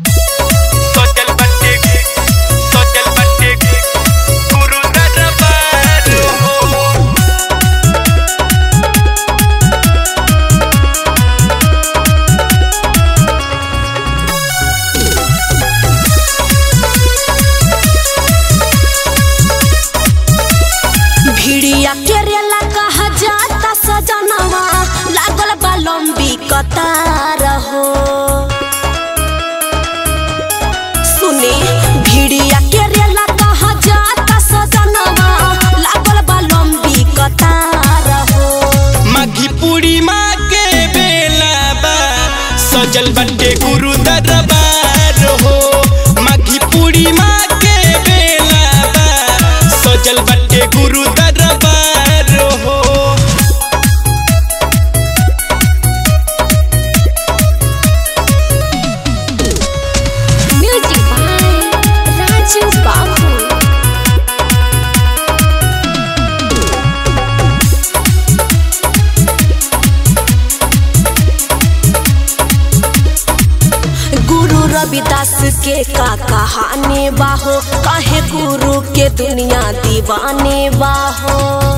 सोचल बंटे सोचल बंटे गुरु दरबार हो भिड़िया के रेला कहा जाता सजनवा लागल बा लंबी कतार हो सुनी भिड़िया के रेला कहा जाता सजनवा लागल बा लंबी कतार हो माघी पूर्णिमा के बेला बा सजल बंटे गुरु दरबार हो माघी पूर्णिमा के बेला बा सजल बंटे गुरु दरबार हो म्यूजिक बाय राजू बाबू गुरु रविदास के का कहानी बाहो काहे गुरु के दुनिया दीवाने बाहो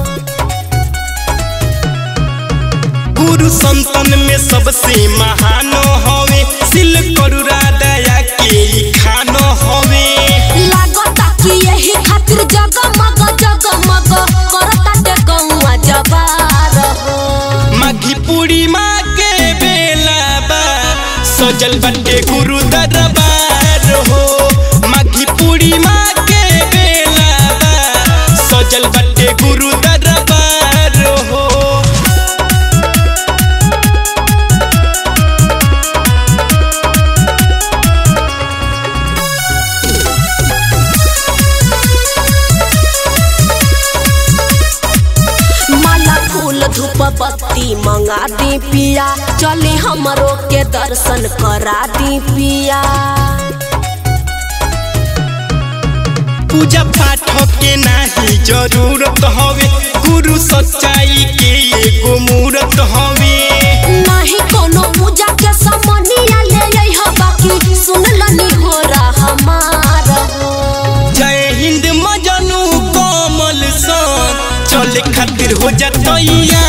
गुरु संतन में सबसे महान हवे सिल करुरा दया के ई खानो हवे लागता कि यही खातिर जगमग जगमग करता ते गौआ जबार हो माघी पूर्णिमा के बेला बा सजल बंटे गुरु दरबार हो माघी पूर्णिमा के बेला बा सजल बंटे गुरु दरबार हो माला फूल धूप बत्ती मंगा दी पिया चले हमरो के दर्शन करा दी पिया पूजा पाठ के नाही जरूरत हवे गुरु सच्चाई के एगो मूरत हवे नहीं कोनो पूजा के समनिया ले आई ह बाकी सुन लनी हो रहा हमार हो जय हिंद मजनू कमल सन चले खातिर हो जा तैयार